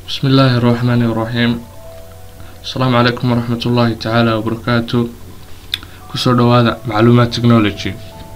بسم الله الرحمن الرحيم السلام عليكم ورحمة الله تعالى وبركاته kusoo dhawaada macluumaad technology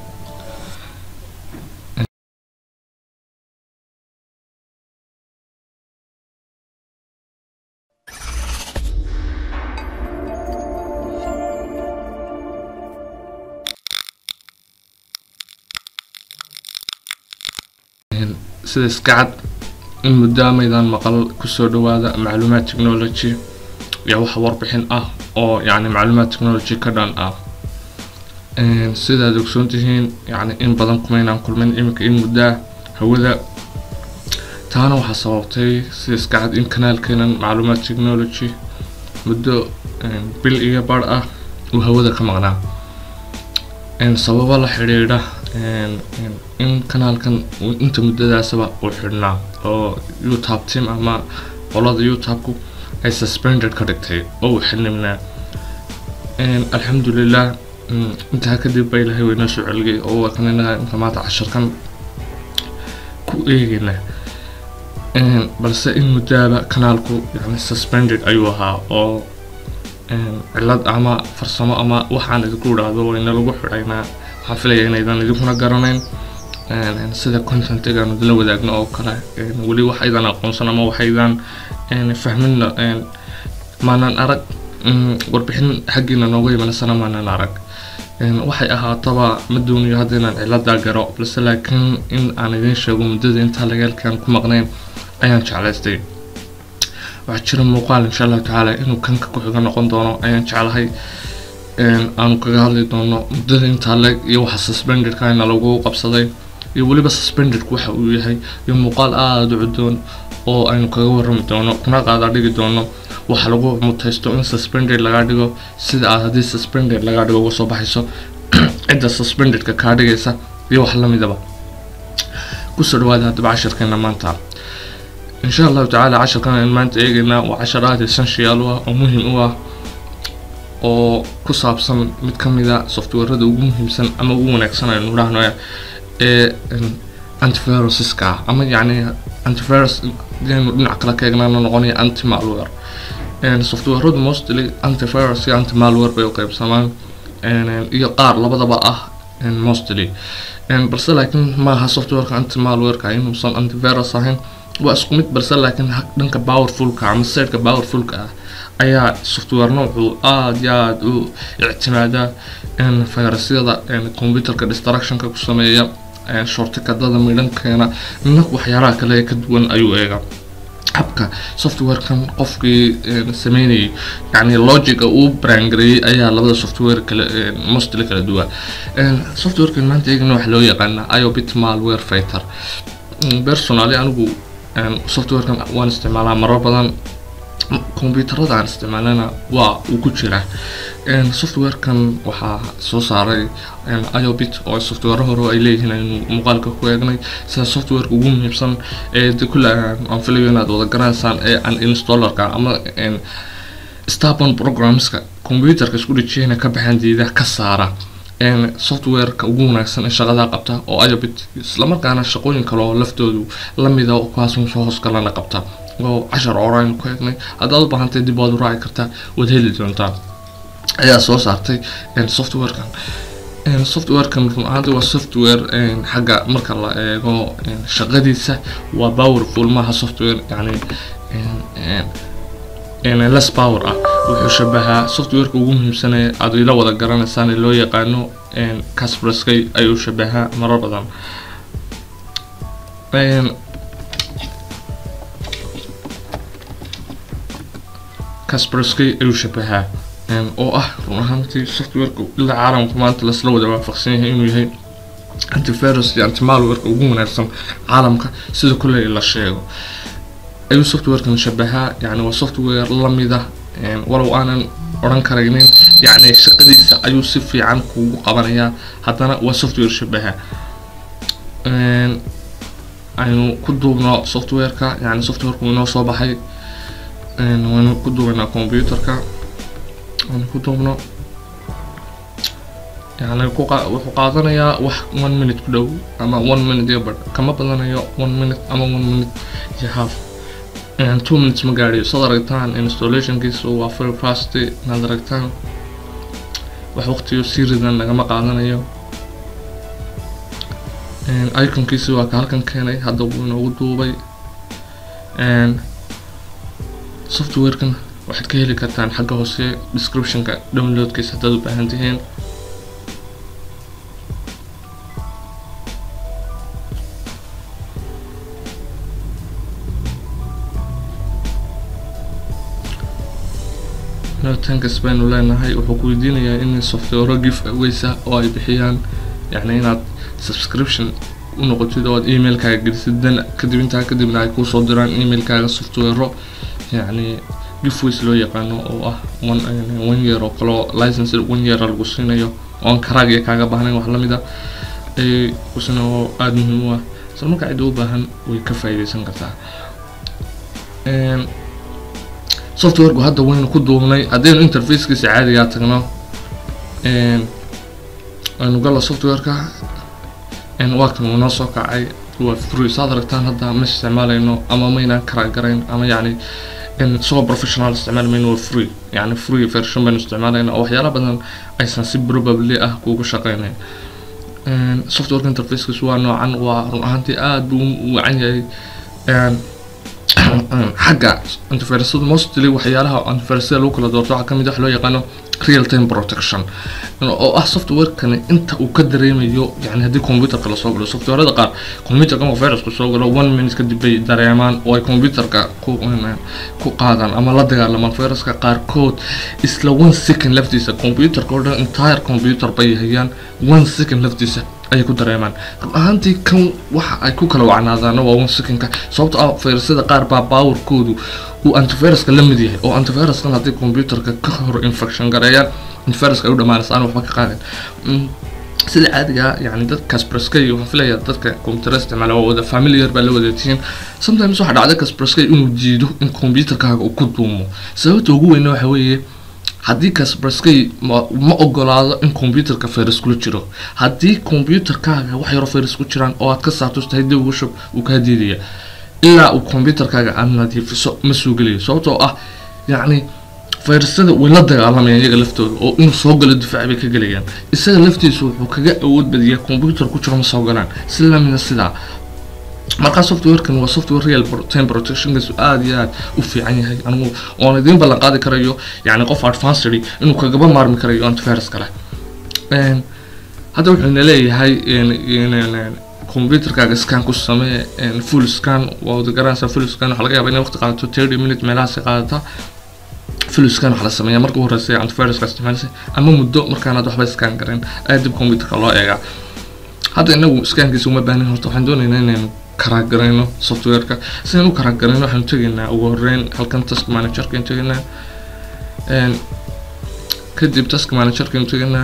sida iska cad in muddo amaydaan maqal kusoo dhawaada macluumaad technology iyo wax warbixin ah oo yacni macluumaad technology ka dhan ah sidaad ogsoon tihiin yacni in badan kumaynaan kulmin iminka in muddaa hawada taana waxaa sababtay sida iska cad in kanaalkeenan macluumaad technology muddo bil iyo bar ah uu hawada ka maqnaa sababo la xidhiidha in kanaalkan inta muddadaasaba uu xidhnaa oo youtube team ama qolada youtube-ku ay suspended ka dhigtay oo uu xilnimnaa alxamdulilah intaa kadib ba ilahay waynoo soo celigay oo waa kan inaga inta maanta cashirkan ku eegayna balse in muddaaba kanaalku yani suspended ayuu ahaa oo cilad ama farsamo ama waxaan idinku idhaahdo wayna lagu xidhaynaa waxaan filaya inaydan idinkuna garanayn sida contentigaan idinla wadaagno oo kale weli waxaydan aqoonsan ama waxaydan fahmin maanan arag warbixin xaggiina nooga imanasana maanan arag waxay ahaataba ma doonayo hadda inaan ciladaa garo balse laakiin in aan idiin sheego muddada intaa lagaalkaan ku maqnayn ayaan jeclaystay waxaa jira muuqaal insha allahu tacaala inuu kanka ku-xiga noqon doono ayaan jeclahay aanu kaga hadli doono muddada intaa leeg iyo waxa suspendedkana lagu qabsaday iyo weliba suspendedku waxa uu yahay iyo muuqaal aada u cudoon oo aynu kaga warrami doono kuna qaada dhigi doono waxa lagu mutaysto in suspended laga dhigo sida aad haddii suspended laga dhigo uga soo baxayso cidda suspendedka kaa dhigaysa iyo wax lamidaba kusoo dhawaada haddaba cashirkeena maanta insha allahu tacaala cashirkan aynu maanta eegaynaa waa cashar aada essential u ah oo muhim u ah oo ku saabsan mid ka mid a softwarada ugu muhiimsan ama ugu wanaagsan aynu idhaahno ee antivirusiska ah ama yacni antivirus hadaynu dhinac kale ka eegnaana noqonaya anti malware softwaradu mostly antivirus iyo anti malware bay u qaybsamaan iyo qaar labadaba ah mostly balse laakiin maaha softwareka anti malwareka inuusan antivirus ahayn waa isku mid balse laakiin dhanka powerfulka ama sideka powerfulka ah ayaa software noocu aada iyo aada u ictimaadaa virusyada computerka destructionka ku sameeya shortikadada midhankeena nag waxyaalaha kale ee ka duwan ayuu eegaa habka softwarekan qofkii sameynayay yani logica uu brangareeyey ayaa labada software kale mostly kala duwan softwarekan maanta eegana waxa loo yaqaanaa iobit malware fighter personally anigu softwarekan waan isticmaalaa marar badan combyuutarada aan isticmaalana waa uu ku jiraa softwarekan waxaa soo saaray iobit oo software hore ay leeyihiin aynu muuqaalka ku eegnay sida softwareka ugu muhiimsan ee de kule aan filayo inaad wada garanaysaan ee an installerka ama starborn programmeska computerka isku dhejiyana ka baxaan diida ka saara softwareka ugu wanaagsan ee shaqadaa qabta oo iobit islamarkaana shaqooyin kale oo laftoodu lamida kuwaasn soo hoosgalana qabta oo cashar oraynu ku eegnay haddaad u baahantay dib waad u raaci kartaa waad heli doontaa ayaa soo saartay softwarekan softwarekan run ahaanti waa software xagga marka la eego shaqadiisa waa powerful maaha software yani less power ah wuxuu shabahaa softwareka ugu muhiimsanee aad ila wada garanaysaan ee loo yaqaano casperskay ayuu shabahaa marar badan casperskay ayuu shabahaa oo ah run ahaantii softwareka ilaa caalamku maanta lasla wada waafaqsan yahay inuu yahay antivirus iyo antimalwareka ugu wanaagsan caalamka sida kuley la sheego ayuu softwarekan shabahaa yani waa software lamida walow aanan odhan karaynin yani shaqadiisa ayuu si fiican kugu qabanayaa haddana waa software shabaha aynu ku duubno softwareka yani softwareka inoo soo baxay waynu ku duubaynaa computerka aynu ku duubno yani wuxuu qaadanayaa wax one minute ku dhow ama one minute iyo badh kama badanayo one minute ama one minute iyo half two minutes ma gaadhiyo saad aragtaan installationkiisa waa very fast inaad aragtaan wax waqtiyo sii ridan lagama qaadanayo iconkiisi waa ka halkan keenay hadda wuu inoogu duubay softwarekan waxaad ka heli kartaan xagga hoose descriptionka downloadkiisa haddaad u baahan tihiin tankas baynu leenahay wuxuu ku weydiinayaa in software give awaysa oo ay bixiyaan yacni inaad subscription u noqotid oo aad emailkaaga gelisid dan kadib intaa kadibna ay kuusoo diraan emailkaaga software yacni giveways loo yaqaano oo ah one one year oo kaleo license one year lagu siinayo oon karaagiya kaaga baahnayn wax lamid a ay kusina oo aada muhiim u ah isla markaa cidda u baahan way ka faa'iideysan kartaa softwareku hadda waynu ku duubnay haddaynu interfacekiisa caadigaa tagno aynu gala softwareka waa kan uu noo soo kacay waa free saad aragtaan hadda ma isticmaalayno ama maynaan kara garayn ama yacni isagoo professional isticmaali mayno waa free yacni free version baynu isticmaalayna oo waxyaala badan aysan si probably ah kuugu shaqeynayn softwareka interfacekiisu waa noocan waa run ahaantii aada buu u wacan yahay xagga antivirusada mostly waxyaalaha antivirusada lagu kala doorto waxaa kamid wax loo yaqaano real time protection oo ah softwarekani inta uu ka dareemayo yani haddii computerka lasoo galo softwarada qaar computerka marka virusku soo galo one minute kadib bay dareemaan oo ay computerka ku ku qaadaan ama la dagaalamaan viruska qaarkood isla one second laftiisa computerka oo dhan entire computer bay hayaan one second laftiisa ayay ku dareemaan run ahaantii kan waxa ay ku kala wacnaadaana waa one secondka sababto ah virusyada qaar baa powerkoodu uu antiviruska la mid yahay oo antiviruskan haddii computerka ka hor infection gareeyaan antiviruska ay u dhamaanaysa aan waxba ka qaadin sida caadiga yani dadka kaspraskay waxaan filaya dadka computer isticmaala waa wada familiar baa la wadaatihiin sometimes waxaa dhacda kaspraskay inuu jiido in computerkaaga uu ku duumo sababta ugu weyna waxa weeye haddii kaspraskay ma ogolaado in computerka virus kula jiro haddii computerkaaga wax yaro virus ku jiraan oo aad ka saarto tahay dib ugu shub uu kaa diidaya ilaa uu computerkaaga aad nadiifiso ma soo gelayo sababtoo ah yacni virusyada way la dagaalamayaan iyaga laftooda oo inuu soo galo difaac bay ka gelayaan isaga laftiisu wuxuu kaga awood badiyaa computer ku jiro ma soo galaan si lamida sidaa markaa softwarekan waa software real time protectionkiisu aada iyo aada u fiican yahay anigu oon idiin ballan qaadi karayo yani qof advancedy inuu kagaba maarmi karayo antivirus kale hadda wuxuuna leeyahay computerkaaga scan ku samee full scan waa wada garanaysaa full scan waxaa laga yaaba inay waqti qaadato thirty minute meelahaasi qaadata full scan waxaa la sameeyaa marka u horeysa antiviruska isticmaalisa ama muddo markaanaad waxba scan garin ayaa dib computerka loo eegaa hadda inagu scankiisa uma baahnin horta waxaan doonaynaa inaynu karaagarayno softwareka sidaan u karaagarayno waxaanu tegaynaa ugu horeyn halkan task managerka aynu tegaynaa kadib task managerka aynu tegaynaa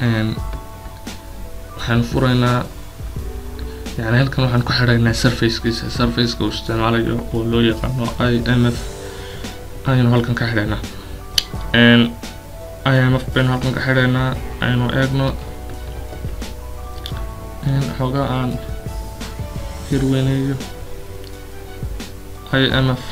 waxaanu furaynaa yani halkan waxaan ku xidhaynaa surfacekiisa surfaceka uu isticmaalayo oo loo yaqaano i m f ayaynu halkan ka xidhaynaa i m f baynu halkan ka xidhaynaa aynu eegno xoogaa aan hirweyneeyo i m f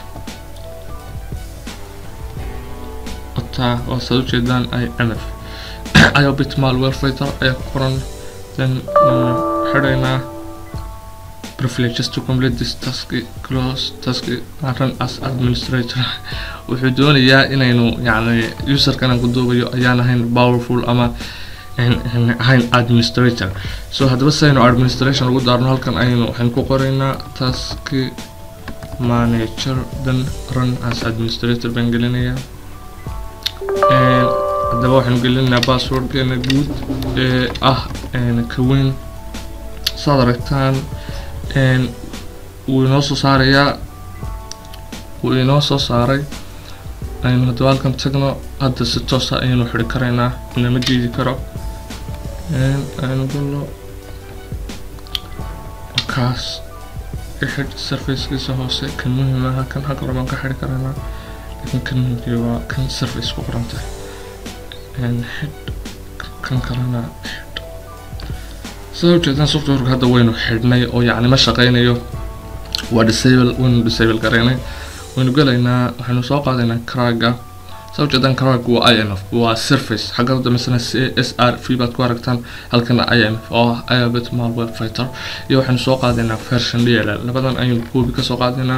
otaa oo saad ujeedaan i m f iobit malware fighter ayaa ku qoran then xidhaynaa privileges to complete this task close task run as administrator wuxuu doonayaa inaynu yani userkan aan ku duubayo ayaan ahayn powerful ama ahayn administrator so haddaba sidaynu administration ugu daarno halkan aynu waxaynu ku qoraynaa task manager then run as administrator baan gelinayaa haddaba waxaynu gelinaynaa passwordkeena guud ee ah kaweyn saad aragtaan wuu inoo soo saarayaa wuu inoo soo saaray aynu haddaba halkan tagno hadda si toosa ayaynu xidhi karaynaa inama diidi karo aynu galno kaas xidh surfacekiisa hoose kan muhiim aha kan halka rabaan ka xidhi karaynaa laakiin kan muhiimkii waa kan surface ku qoran tahay xidh kan kalena xidh sida ujeedaan softwareka hadda waynu xidhnay oo yacni ma shaqeynayo waa disable waynu disable gareynay waynu gelaynaa waxaynu soo qaadaynaa cragga soo jeedaan crag waa i m f waa surface xagga dambesana c s r v baad ku aragtaan halkana i m f oo ah iabet malware fighter iyo waxaynu soo qaadaynaa version d l l labadan ayaynu koobi kasoo qaadaynaa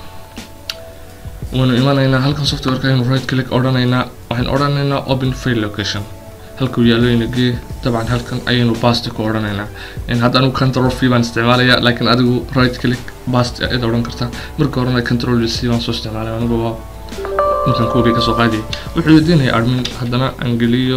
waynu imanaynaa halkan softwareka aynu right click odhanaynaa waxaynu odhanaynaa open fail location halkuu yaalooyna gee dabcan halkan ayaynu basti ku odhanaynaa hadda anigu control v baan isticmaalaya laakiin adigu right click basti id odhan karta marka horena control c baan soo isticmaalaya anigu waa inkan koobi kasoo qaadiyay wuxuu weydiinaya admin haddana angeliyo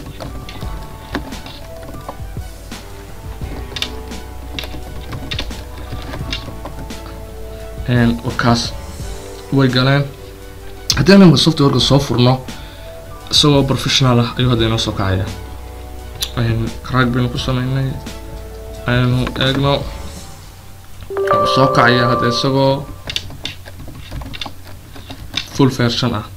kaas way galeen haddii anamka softwareka soo furno isagoo professional ah ayuu hadda inoo soo kacaya craag baynu ku sameynay aynu eegno soo kacaya hadda isagoo full version ah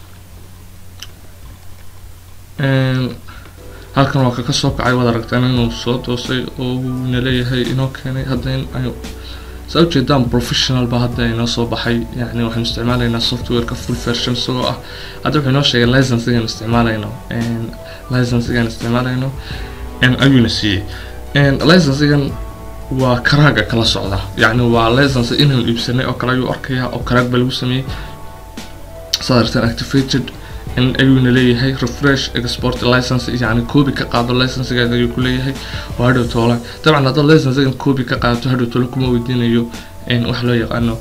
halkan waa kaka soo kacay waad aragtaan inuu soo toosay oo uu naleeyahay inoo keenay hadda in ay saa ujeedaan professional ba hadda inoo soo baxay yani waxaynu isticmaalaynaa softwareka full version isagoo ah hadda wuxuu inoo sheegay licensigan isticmaalayno licensigan isticmaalayno ayuuna siiyey licensigan waa karaaga kala socda yani waa license inaynu iibsanay oo kale ayuu arkaya oo karaag ba lagu sameeyey saad aragtaan activated ayuuna leeyahay refresh export license yani copy ka qaado licensigaas ayuu ku leeyahay oo hadhow toole dabcan haddaad licensigan copy ka qaadato hadhow toole kuma weydiinayo wax loo yaqaano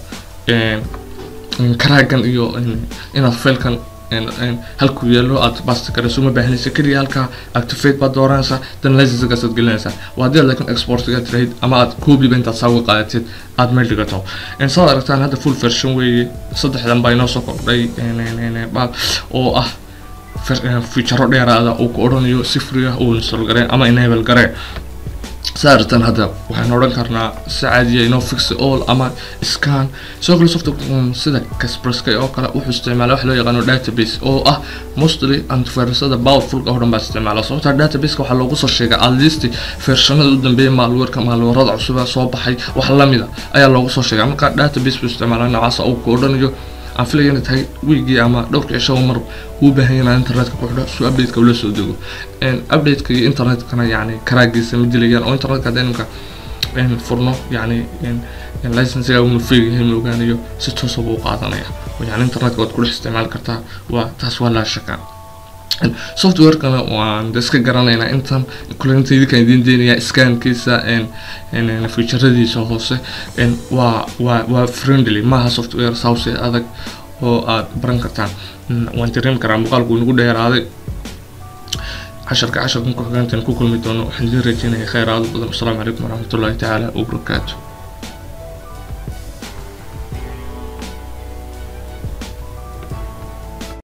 karaagan iyo inaad failkan halkuu yeelo aad basti karayso uma baahanaysa keliya halkaa activate baad dooranaysaa dan licensigaas aad gelinaysaa waa haddii aad laakiin exportiga tirahid ama aad copyba intaad saa uga qaadatid aad meel dhigato saad aragtaan hadda full version weeye saddexdan baa inoo soo kordhay baal oo ah featuro dheeraada uu ku odhanayo si free ah uu install gareen ama enable gareen saa aragtaan hadda waxaan odhan karnaa si caadiya inoo fix all ama scan sidoo kale software sida caspreska oo kale wuxuu isticmaala wax loo yaqaano database oo ah mostly antivirusada powerfulka oo dhan baa isticmaala sababta databaseka waxaa loogu soo sheegay at least versionada u dambeeya maalweerka maalweerada cusuba soo baxay wax lamida ayaa loogu soo sheegay marka database buu isticmaala noocaasa uu ku odhanayo aan filaya inay tahay wiigii ama dhowrka cisho mar uu baahan yahay internetka ku xidho si updateka ula soo dego updateka iyo internetkana yani karaagiisa ma dilayaan oo internetka hadda imika furno yani licensiga unu feegayahay ma ogaanayo si toosa buu qaadanaya yani internetka waad kudhex isticmaali kartaa waa taas waa laa shaka softwarekana waan iska garanaynaa intan kulinta idinkaan idiin deynayaa scankiisa featuradiisa hoose waa waa waa friendly maaha software sawse adag oo aad baran kartaan waan dareemi karaa muuqaalku nagu dheeraaday casharka casharkan ku xigeentan ku kulmi doono waxaan idiin rajeynaya kheyr aad badan asalaamu calaykum waraxmatullahi tacaala wabarakaatu